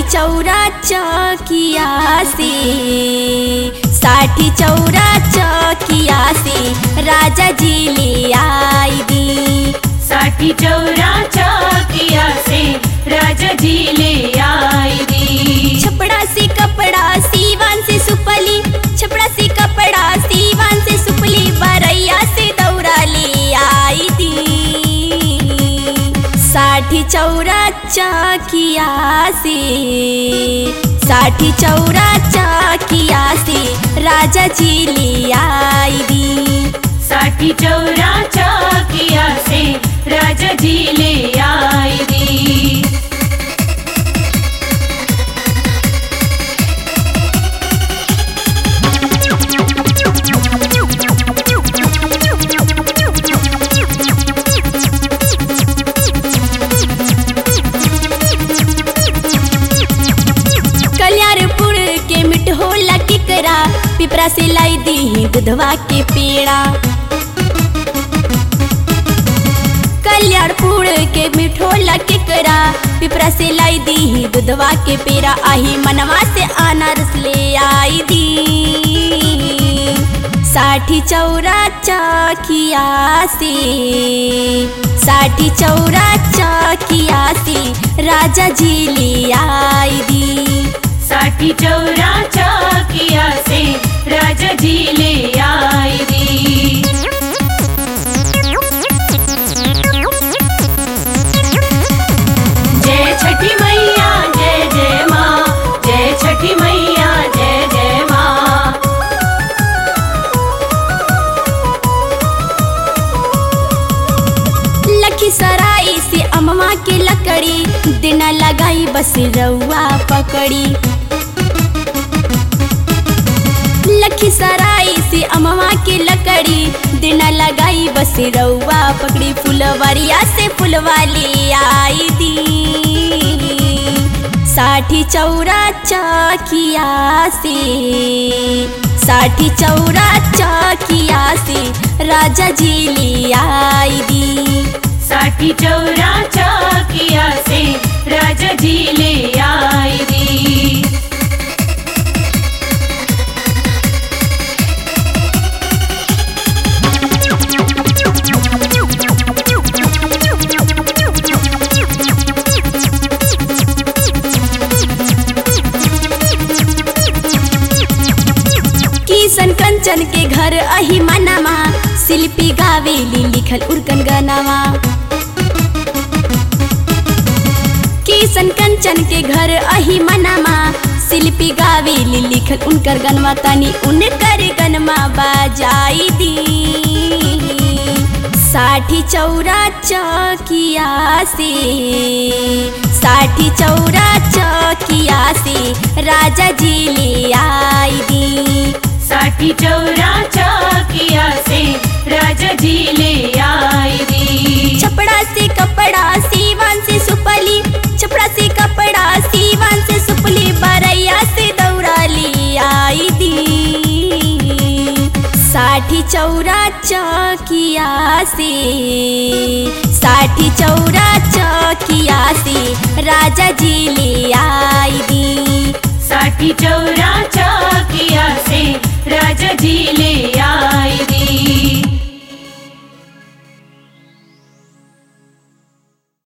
साठी चौरा चकिया से साठी चौरा चकिया से राजा जी ले आई दी साठी चौरा चौकिया से राजा जी ले आई दी छपड़ा से कपड़ा सीवान से सुपली छपड़ा से कपड़ा सीवान से सुपली बरैया से दौरा ले आई दी साठी चौरा चकिया से साठी चौरा चकिया से राजा जी ले आई दी साठी चौरा चौकिया से राजा जी ले आई दी कल्याणपुर के मिठोला टिकरा पिपरा से लाई दी दुधवा के पेड़ा कल्याणपुर के मिठोला टिकरा पिपरा से लाई दी दुधवा के पेड़ा आही मनवा से अनारस ले आई दी साठी चौरा चकिया से साठी चौरा चकिया से राजा जी ले आई दी साठी चौरा चौकिया से राजा जी ले आई दी जय छठी मैया जय जय माँ जय छठी मैया जय जय माँ लखीसराय से अमवा के लकड़ी दिन लगाई बस रउआ पकड़ी लखीसराय से अमवा के लकड़ी दिन लगाई बस रउआ पकड़ी फुलवरिया से फुलवा ले आई दी साठी चौरा चकिया से साठी चौरा चकिया से राजा जी ले आई दी साठी चौरा चौकिया से राजा जी ले आई दी किशन कंचन के घर अही मनामा शिल्पी गावेली लिखल उर्कन गनावा किशन कंचन के घर अही मनामा शिल्पी गावेली लिखल उनकर गनवा तनी उनकर गनमा बाजाई दी साठी चौरा चकिया से साठी चौरा चकिया से राजा जी ले आई दी साठी चौरा चौकिया से राजा जी ले आई दी छपड़ा से कपड़ा सीवान से सुपली छपड़ा से कपड़ा सीवान से सुपली बरैया से दौरा ले आई दी साठी चौरा चकिया से साठी चौरा चकिया से राजा जी ले आई दी साठी चौरा चौकिया से राजा जी ले आई